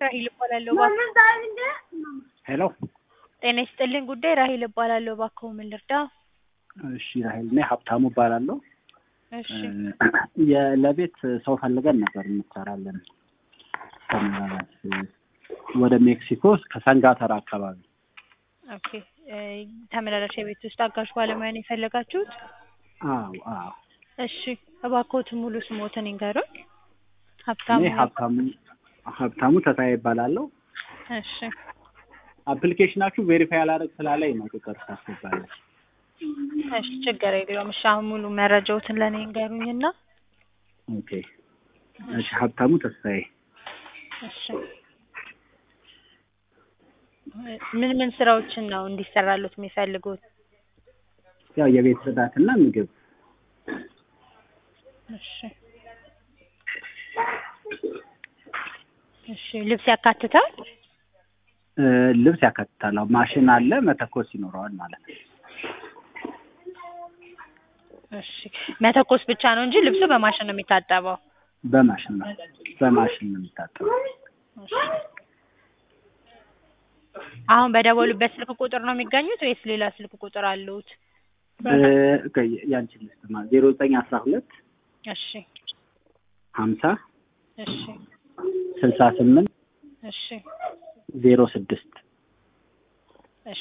ራሂል እባላለሁ። እባክዎ ሄሎ ጤና ይስጥልኝ። ጉዳይ ራሂል እባላለሁ። እባክዎ ምን ልርዳ? እሺ ራሂል እኔ ሀብታሙ እባላለሁ። እሺ የ- ለቤት ሰው ፈልገን ነበር እንሰራለን ከመራራት ወደ ሜክሲኮ ከሰንጋተራ አካባቢ ኦኬ እ ተመላላሽ የቤት ውስጥ አጋዥ ባለሙያ ነው የፈለጋችሁት? አዎ አዎ እሺ እባክዎትን ሙሉ ስሞትን ይንገሩኝ። ሀብታሙ እኔ ሀብታሙ ሀብታሙ ተስፋዬ ይባላለሁ። እሺ አፕሊኬሽናችሁ ቬሪፋይ አላደርግ ስላለኝ ነው ቁጥር ታስገባለች። እሺ ችግር የለውም። እሺ አሁን ሙሉ መረጃዎትን ለእኔ ይንገሩኝና ኦኬ እሺ ሀብታሙ ተስፋዬ እሺ ምን ምን ስራዎችን ነው እንዲሰራሉት የሚፈልጉት? ያው የቤት ጽዳትና ምግብ እሺ እሺ ልብስ ያካትታል? እ ልብስ ያካትታል። አዎ ማሽን አለ መተኮስ ይኖረዋል ማለት ነው። እሺ መተኮስ ብቻ ነው እንጂ ልብሱ በማሽን ነው የሚታጠበው? በማሽን ነው በማሽን ነው የሚታጠበው። እሺ አሁን በደወሉበት ስልክ ቁጥር ነው የሚገኙት ወይስ ሌላ ስልክ ቁጥር አሉት? እ ኦኬ ያንቺን ልስጥማ ዜሮ ዘጠኝ አስራ ሁለት እሺ ሀምሳ እሺ ስልሳ ስምንት እሺ ዜሮ ስድስት እሺ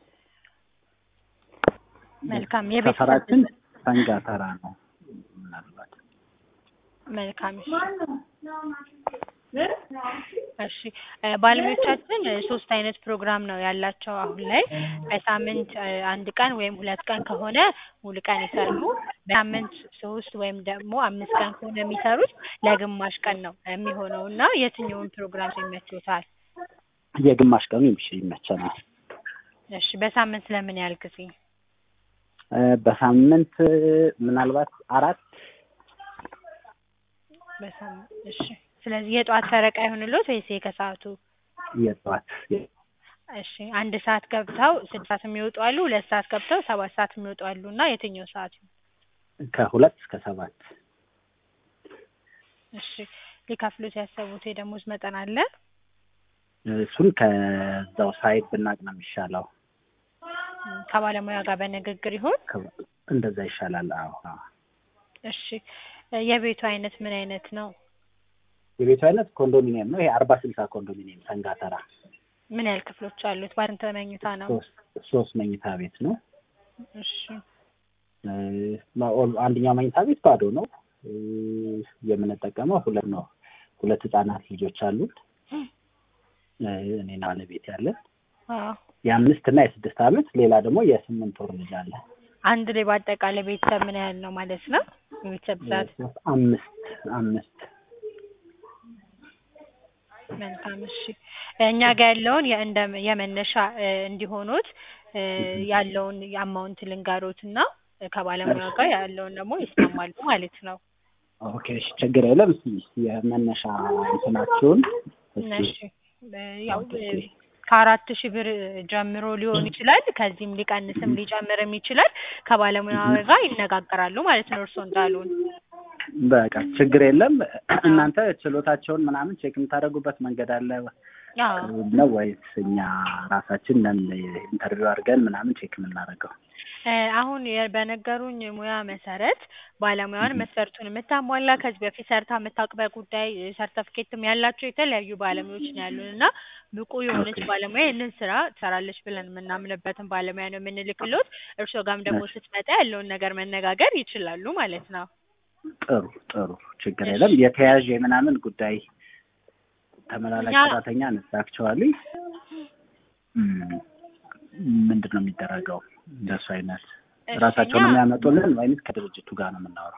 መልካም የቤት ሰፈራችን ሰንጋተራ ነው። ምናልባት መልካም እሺ እሺ እ ባለሙያዎቻችን እ ሶስት አይነት ፕሮግራም ነው ያላቸው አሁን ላይ በሳምንት እ አንድ ቀን ወይም ሁለት ቀን ከሆነ ሙሉ ቀን ይሰራሉ። በሳምንት ሶስት ወይም ደግሞ አምስት ቀን ከሆነ የሚሰሩት ለግማሽ ቀን ነው የሚሆነው እና የትኛውን ፕሮግራም ይመችዎታል? የግማሽ ቀኑ ይምሽ ይመቸናል። እሺ በሳምንት ለምን ያህል ጊዜ? እ በሳምንት ምናልባት አራት በሳምንት እሺ ስለዚህ የጠዋት ፈረቃ ይሁንልዎት ወይስ የከሰዓቱ? የጠዋት እሺ አንድ ሰዓት ገብተው ስድስት ሰዓት የሚወጡ አሉ፣ ሁለት ሰዓት ገብተው ሰባት ሰዓት የሚወጡ አሉ እና የትኛው ሰዓት ይሁን? ከሁለት እስከ ሰባት እሺ ሊከፍሉት ያሰቡት የደሞዝ መጠን አለ? እሱን ከዛው ሳይድ ብናቅ ነው የሚሻለው። እም ከባለሙያ ጋር በንግግር ይሁን? ከ- እንደዛ ይሻላል። አዎ አዎ። እሺ እ የቤቱ አይነት ምን አይነት ነው? የቤቱ አይነት ኮንዶሚኒየም ነው። ይሄ አርባ ስልሳ ኮንዶሚኒየም ሰንጋተራ ምን ያህል ክፍሎች አሉት? ባንተ መኝታ ነው? ሶስት ሶስት መኝታ ቤት ነው። እሺ እ ኦል- አንደኛው መኝታ ቤት ባዶ ነው። እ የምንጠቀመው ሁለት ነው። ሁለት ህጻናት ልጆች አሉን። እ እኔና ባለቤት ያለን አዎ የአምስት እና የስድስት ዓመት ሌላ ደግሞ የስምንት ወር ልጅ አለ። አንድ ላይ በአጠቃላይ ቤተሰብ ምን ያህል ነው ማለት ነው? የቤተሰብ ብዛት ሶስት አምስት አምስት መልካም እሺ እኛ ጋር ያለውን የእንደ የመነሻ እ እንዲሆኑት እ ያለውን የአማውንት ልንገሮት እና ከባለሙያ ጋር ያለውን ደግሞ ይስማማሉ ማለት ነው። ኦኬ እሺ፣ ችግር የለም። እስኪ እስኪ የመነሻ እንትናችሁን እስኪ እሺ እ ያው እ ከአራት ሺህ ብር ጀምሮ ሊሆን ይችላል። ከዚህም ሊቀንስም ሊጨምርም ይችላል። ከባለሙያ ጋር ይነጋገራሉ ማለት ነው እርስዎ እንዳሉን። በቃ ችግር የለም። እናንተ ችሎታቸውን ምናምን ቼክ የምታደርጉበት መንገድ አለ አዎ ነው ወይስ እኛ ራሳችን ነን ኢንተርቪው አድርገን ምናምን ቼክ የምናደርገው? እ አሁን የ- በነገሩኝ ሙያ መሰረት ባለሙያውን መስፈርቱን የምታሟላ ከዚህ በፊት ሰርታ የምታውቅ በጉዳይ ሰርተፍኬትም ያላቸው የተለያዩ ባለሙያዎች ነው ያሉን እና ብቁ የሆነች ኦኬ። ባለሙያ ይህንን ስራ ትሰራለች ብለን የምናምንበትን ባለሙያ ነው የምንልክሎት። እርስዎ ጋርም ደግሞ ስትመጣ ያለውን ነገር መነጋገር ይችላሉ ማለት ነው። ጥሩ ጥሩ፣ ችግር እሺ። የለም። የተያዥ የምናምን ጉዳይ ተመላላሽ እኛ- ሰራተኛ ነሳክቸዋሊ ምንድን ነው የሚደረገው? እንደሱ አይነት እሺ፣ ራሳቸውን እኛ- የሚያመጡልን ወይም ከድርጅቱ ጋር ነው የምናወራው?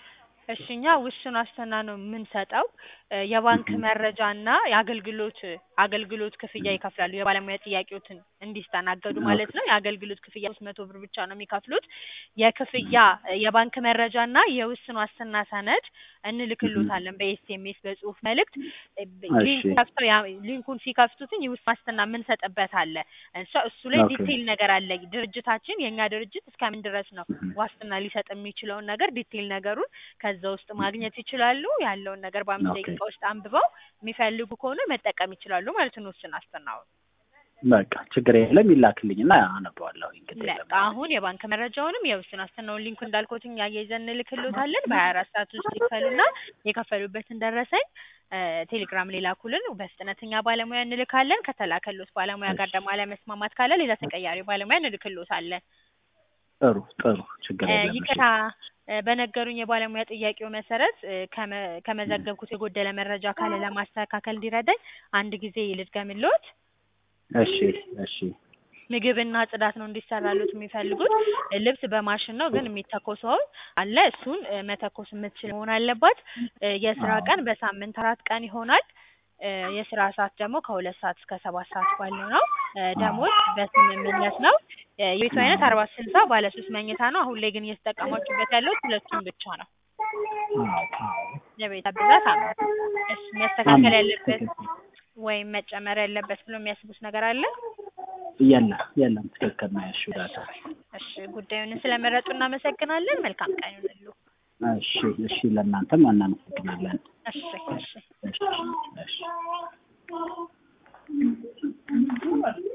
እሺ እኛ ውሱን ዋስትና ነው የምንሰጠው እ የባንክ መረጃ እና የአገልግሎት አገልግሎት ክፍያ ይከፍላሉ። የባለሙያ ጥያቄዎትን እንዲስተናገዱ ማለት ነው። የአገልግሎት ክፍያ ሶስት መቶ ብር ብቻ ነው የሚከፍሉት። የክፍያ የባንክ መረጃ እና የውስን ዋስትና ሰነድ እንልክሎታለን በኤስኤምኤስ በጽሁፍ መልእክት። ሊንኩ ከፍተው ያ- ሊንኩን ሲከፍቱትኝ የውስን ዋስትና የምንሰጥበት አለ። እሷ እሱ ላይ ኦኬ። ዲቴይል ነገር አለ። ድርጅታችን የእኛ ድርጅት እስከምን ድረስ ነው ዋስትና ሊሰጥ የሚችለውን ነገር ዲቴይል ነገሩን ከዛ ውስጥ ማግኘት ይችላሉ። ያለውን ነገር በአምስት ኦኬ። ደቂቃ ውስጥ አንብበው የሚፈልጉ ከሆነ መጠቀም ይችላሉ ማለት ነው። ውስን ዋስትናውን በቃ ችግር የለም ይላክልኝና አነበዋለሁ። እንግዲህ በቃ አሁን የባንክ መረጃውንም የውስን ዋስትናውን ሊንኩ እንዳልኩትኝ አያይዘን እንልክሎታለን። በሀያ አራት ሰዓት ውስጥ ይክፈሉና የከፈሉበትን ደረሰኝ እ ቴሌግራም ላይ ላኩልን። በፍጥነተኛ ባለሙያ እንልካለን። ከተላከሎት ባለሙያ ጋር ደግሞ አለመስማማት ካለ ሌላ ተቀያሪ ባለሙያ እንልክሎታለን። ጥሩ ጥሩ ችግር እ የለም። ይቅርታ እ በነገሩኝ የባለሙያ ጥያቄው መሰረት እ ከመ- ከመዘገብኩት የጎደለ መረጃ ካለ ለማስተካከል እንዲረዳኝ አንድ ጊዜ ልድገምልዎት። እሺ እሺ ምግብና ጽዳት ነው እንዲሰራሉት የሚፈልጉት። እ ልብስ በማሽን ነው ግን የሚተኮሰው አለ እሱን እ መተኮስ የምትችል መሆን አለባት። እ የስራ አዎ። ቀን በሳምንት አራት ቀን ይሆናል። እ የስራ ሰዓት ደግሞ ከሁለት ሰዓት እስከ ሰባት ሰዓት ባለው ነው። እ ደሞዝ በስምምነት ነው። እ የቤቱ አይነት አርባ ስልሳ ባለ ሶስት መኝታ ነው። አሁን ላይ ግን እየተጠቀማችሁበት ያለው ሁለቱም ብቻ ነው። የቤት ብዛት አምስት። እሺ መስተካከል ያለበት ወይም መጨመር ያለበት ብሎ የሚያስቡት ነገር አለ? የለም የለም ትክክል ነው ያልሽው ዳታ። እሺ ጉዳዩን ስለመረጡ እናመሰግናለን። መልካም ቀን ይሁንልዎ። እሺ እሺ ለእናንተም እናመሰግናለን። እሺ እሺ